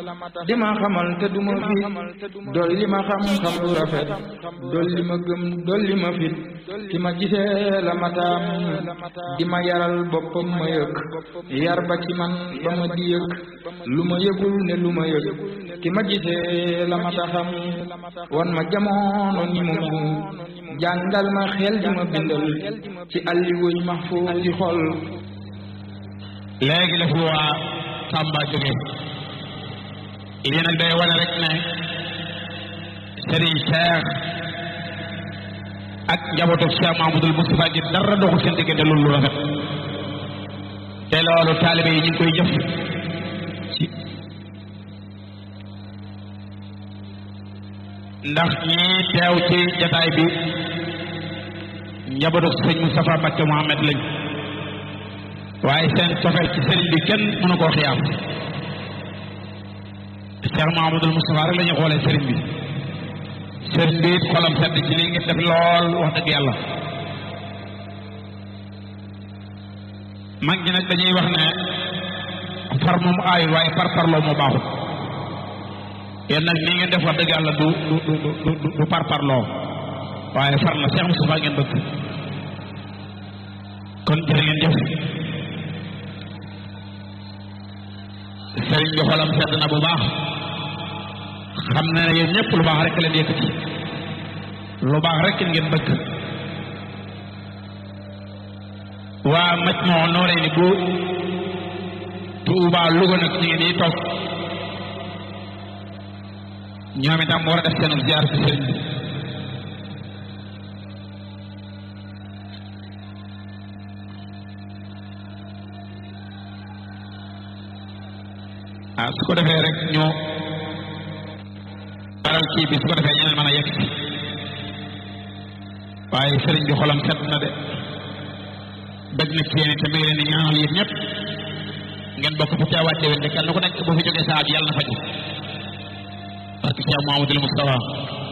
di ma xamal te duma fit dolli ma xam-xam lu rafet dolli ma gëm dolli ma fit ki ma gisee la mataam di ma yaral boppam ma yëg yar ba ci man ba ma di yëg lu ma yëgul ne lu ma yëg ki ma gisee la mata xam wan ma jamono ni mu mel jàngal ma xel di ma bindal ci alli wuy mahfuus ci xol léegi la fi waa Tamba jóge lii nag day wane rek ne Serigne Cheikh ak njabootu Cheikh Mahmoudul Moustapha gi dara doxul seen diggante loolu lu rafet te loolu taalibe yi ñu ngi koy jëf ci ndax ñii teew ci jataay bi njabootu sëñ Moustapha Mbacke Mohamed lañ waaye seen cofeel ci sëriñ bi kenn mënu koo xiyaam Cheikh Mahamadul Moustapha rek la ñuy xoolee sëriñ bi sëriñ bi it xolam sedd ci li ngeen def lool wax dëgg yàlla mag ñi nag dañuy wax ne far moom aayul waaye par parloo moo baaxut yéen nag nii ngeen def wax dëgg yàlla du du du du du par parloo waaye far la Cheikh Moustapha ngeen bëgg kon jërë ngeen jëf sëriñ bi xolam sedd na bu baax xam na ne yéen ñëpp lu baax rek leen yëkkati lu baax rek ngeen bëgg waa maj moo nooree ni bu Tuuba Louga nag ñu ngi nii toog ñoom itam war a def seen ziar ci sëriñ bi ah su ko defee rek ñoo baral kii bi su ko defee ñeneen mën a yegg si waaye sëriñ bi xolam sedd na de bëgg na ci yéen te mi ngi leen di ñaanal yéen ñëpp ngeen bokk fi teewaat déwén de kenn ku nekk bu fi jógee saa bi yàlla na faju parce que Cheikh Mouhamadoul Moustapha